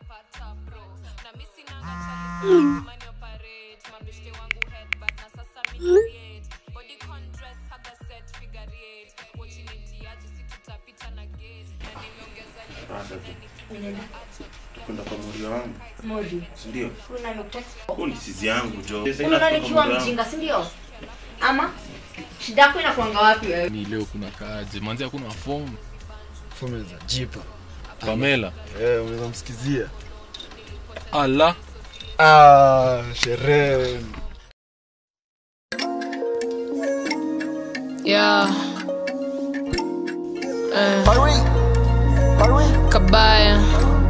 kwenda kwa muri wangu Modi. sindio Kuna nimekutext. huu ni sizi yangu jo Sasa Unaona inafika nikiwa muri wangu. mjinga, si ndio? Ama shida yako inakuanga wapi wewe? ni leo kuna kaje manzi hakuna fomu Fome za jipa. pamela Eh, unaweza msikizia. ala Ah, sherehe. Yeah. Eh. Kabaya.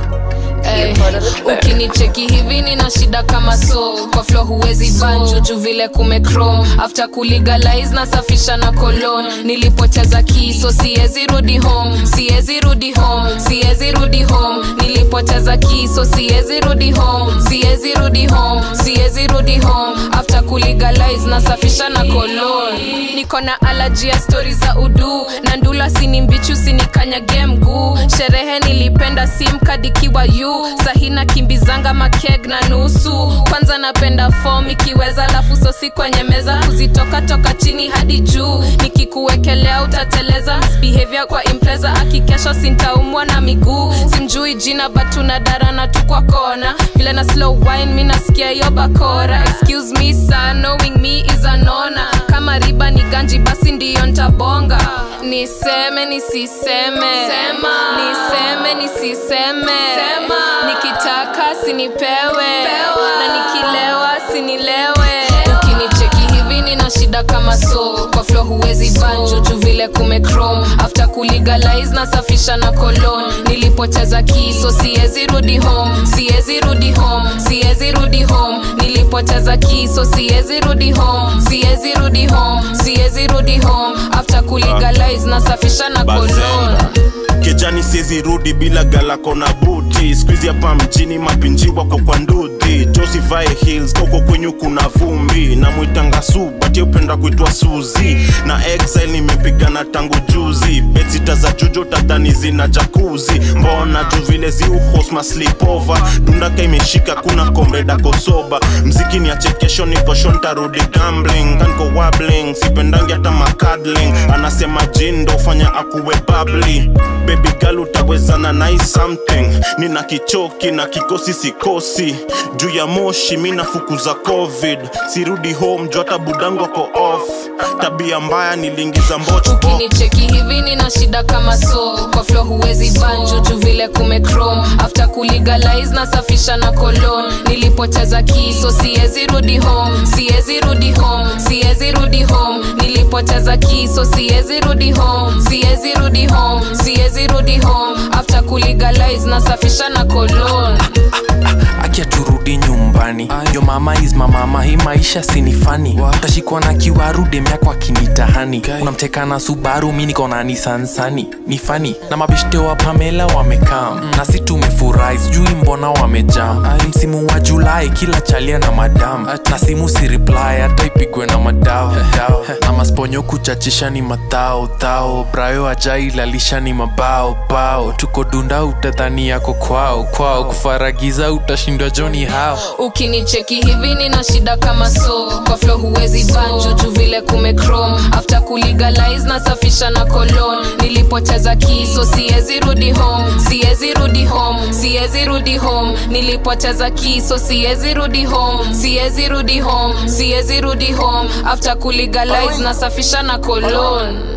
Ey, ukinicheki hivi nina shida kama so kwa flo huwezi banjo juu vile kumechrome after kulegalize nasafisha na colon nilipoteza kiso siwezi rudi home siwezi rudi home siwezi rudi home nilipoteza kiso siwezi rudi home siwezi rudi home siwezi rudi home after kulegalize nasafisha na colon niko na alaji ya stori za udu na ndula sini mbichu sinikanyage mguu sherehe nilipenda simkadikiwa yu sahina kimbizanga makeg na nusu kwanza napenda fom ikiweza lafu sosi kwenye meza kuzitoka toka chini hadi juu nikikuwekelea utateleza misbehavior kwa impreza akikesho sintaumwa na miguu simjui jina batuna darana tu kwa kona vile na slow wine mi nasikia hiyo bakora excuse me sir knowing me is anona kama riba ni ganji basi ndiyo ntabonga niseme nisiseme Sema. niseme nisiseme Sema. nikitaka sinipewe na nikilewa sinilewe ukinicheki hivi nina shida kama so kwa flo huwezi banjo juu vile kumechrome after kulegalize nasafisha na colon nilipoteza kiso siwezi rudi home siwezi rudi home siwezi rudi home nilipoteza kiso siwezi rudi home siwezi rudi home siwezi rudi home after kulegalize nasafisha na colon Bazenga. kejani siezi rudi bila galako na buti skuizi hapa mjini mapinji wako kwa ndudhi josivae hills koko kwenyu kuna vumbi na mwitanga su bati upenda kuitwa suzi na exile nimepigana tangu juzi betsita za jujo tadhani zina jakuzi mbona juu vile ziuhosma slipova dundaka imeshika kuna komreda kosoba mziki ni achekesho nikosho ntarudi gambling kanko wabling sipendangi hata makadling anasema jindo ufanya akuwe babli baby girl utawezana nai something nina kichoki na kikosi sikosi juu ya moshi mi nafukuza covid sirudi home juu hata budangu ako off tabia mbaya niliingiza mbocho ukinicheki hivi nina shida kama so kwa flo huwezi banjo juu vile kumechrome after kulegalize nasafisha na colon nilipoteza kiso siwezi rudi home siwezi rudi home siwezi rudi home nilipoteza kiso siwezi rudi home siwezi rudi home siwezi rudi home after kulegalize nasafisha na colon akia turudi nyumbani yo mama is mamama hii maisha sinifani tashikwa na kiwaru demyako akinitahani unamteka na subaru mi niko na nisansani ni fani na mabeshte wa pamela wamekam na si tumefurahi sijui mbona wamejam msimu wa julai kila chalia na madam na simu si reply hata ipigwe na madao dao. na masponyo kuchachisha ni matao tao brayo ajailalisha ni mabao bao tuko dunda utadhani yako kwao kwao kufaragiza utashindwa joni hao ukinicheki hivi nina shida kama so kwa flo huwezi banjo juu vile kumechrome after kulegalize nasafisha na colon nilipoteza kiso siwezi rudi home siwezi rudi home siwezi rudi home nilipoteza kiso siwezi rudi home siwezi rudi home siwezi rudi home after kulegalize nasafisha na colon